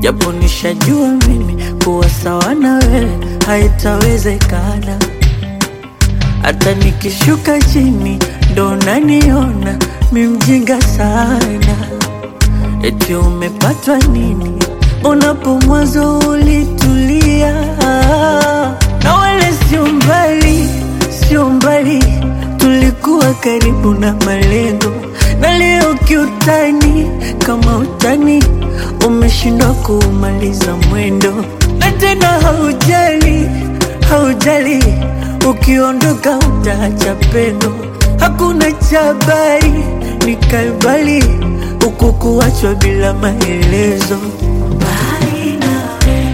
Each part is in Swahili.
japo nishajua mimi kuwa sawa na wewe haitawezekana. Hata nikishuka chini ndo naniona mi mjinga sana. Eti umepatwa nini unapo mwanzo ulitulia, na wala sio mbali, sio mbali, tulikuwa karibu na malengo, na leo kiutani, kama utani umeshindwa kuumaliza mwendo, na tena haujali, haujali, ukiondoka utaacha pendo, hakuna chabari nikaibali huku kuachwa bila maelezo. Mbali nawe,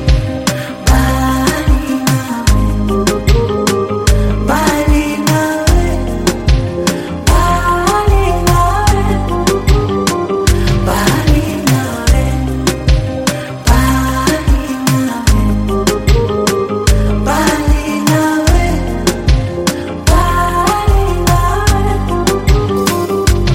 mbali nawe, mbali nawe, mbali nawe, mbali nawe, mbali nawe, mbali nawe, mbali nawe.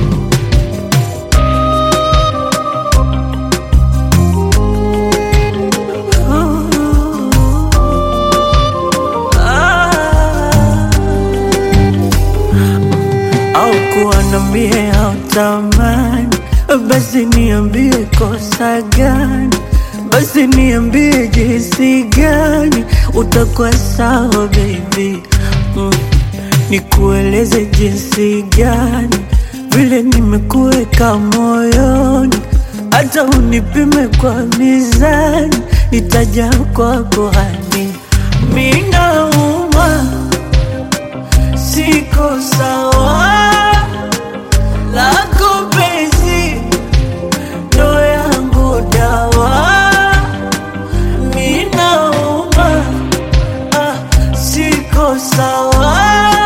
au kuwa na mie au tamani, basi niambie kosa gani, basi niambie jinsi gani utakuwa sawa baby mm. Nikueleze jinsi gani vile nimekuweka moyoni, hata unipime kwa mizani, nitaja kwako hani minauma siko sawa lako penzi ndo yangu dawa minauma ah, siko sawa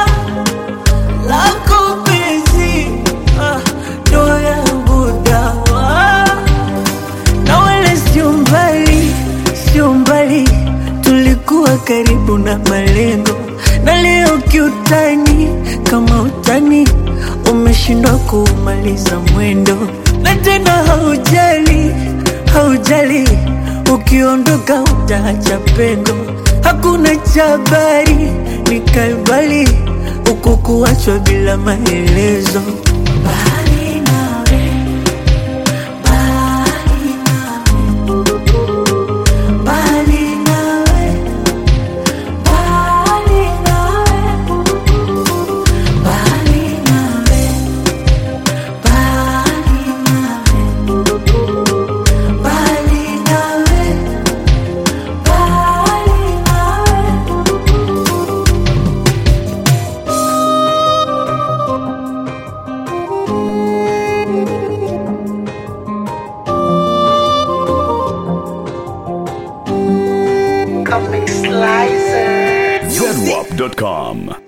lako penzi ah, ndo yangu dawa na wala sio mbali, sio mbali, tulikuwa karibu na malengo, na leo kiutani, kama utani umeshindwa kuumaliza mwendo, na tena haujali, haujali, ukiondoka utaacha pengo, hakuna chabari nikaibali huku kuachwa bila maelezo. Mbali nawe, mbali Mbali nawe, mbali nawe, mbali nawe, mbali nawe, mbali nawe, Comic Slicer. Zedwap.com.